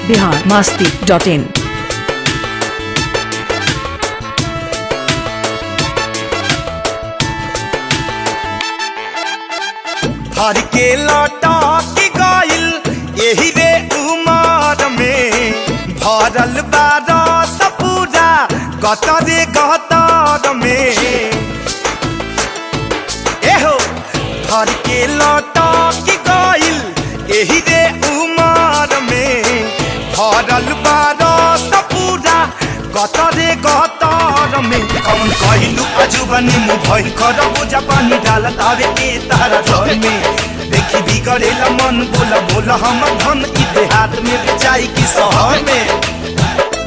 Bihar Masti dot in हर के लौटा की गइल यही रे उमर में भरल बारस पूरा गतरे गतर में एहो हर के लौटा की गइल यही रे उमर में भरल बारस पूरा गतरे गतर में कौन कहलू अजुबनी मुँह भइल कर बुझा पानी डालत आवे के तारा घर में देखी बिगड़ेला मन बोला बोला हम धन ई देहात में बेचाई की शहर में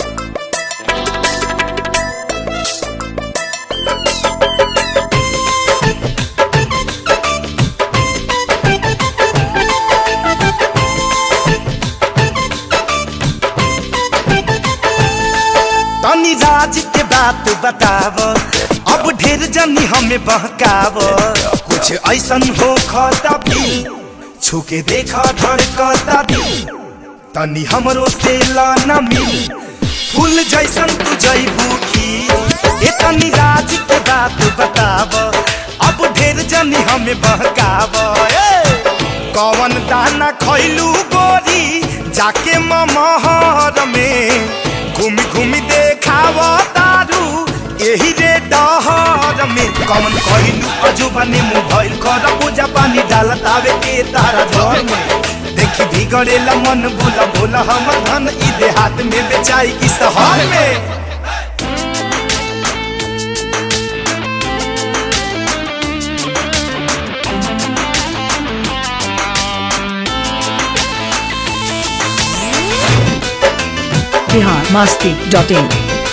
तनी राज के बात बताव अब ढेर जनी हमें बहकाव कुछ ऐसन हो खता भी छुके देखा धड़कता भी तनी हमरो से लाना मिल फूल जैसन तू जईबू की ए तनी राज के बात बताव अब ढेर जनी हमें बहकाव ए कौन दाना खैलू गोरी जाके ममहर में घूमी घूमी देखाव तारू यही रे डहर में कौन कहलू अजुबनी मुँह भइल कर पूजा पानी डालत आवे के तारा घर में देखी बिगड़ेला मन बोला बोला हम धन ई देहात में बेचाई की शहर में बिहार मास्ती डॉट इन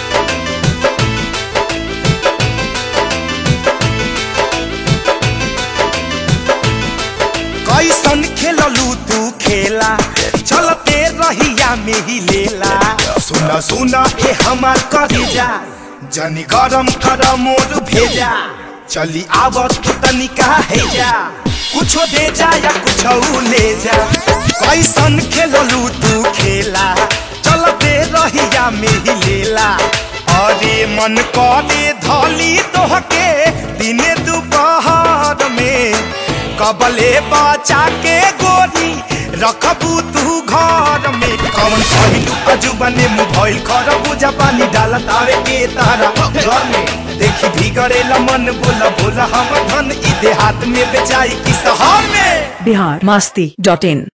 कैसन खेललू तू खेला चलते रहिया में ही लेला सुना सुना ए हमार करेजा जनी गरम कर मोर भेजा चली आवत तू तनिका है जा कुछो दे जा या कुछो ले जा कैसन खेललू तू खेला चलते रहिया में ही लेला अरे मन करे धली तोहके दिने दोपहर में कबले बचा के गोरी रखबू तू घर में कौन कहलू अजुबने मुँह भइल कर बुझा पानी डालत आवे के तारा घर में देखी भीगड़ेला मन बोला बोला हम धन ई देहात में बेचाई की शहर में बिहार मास्ती डॉट इन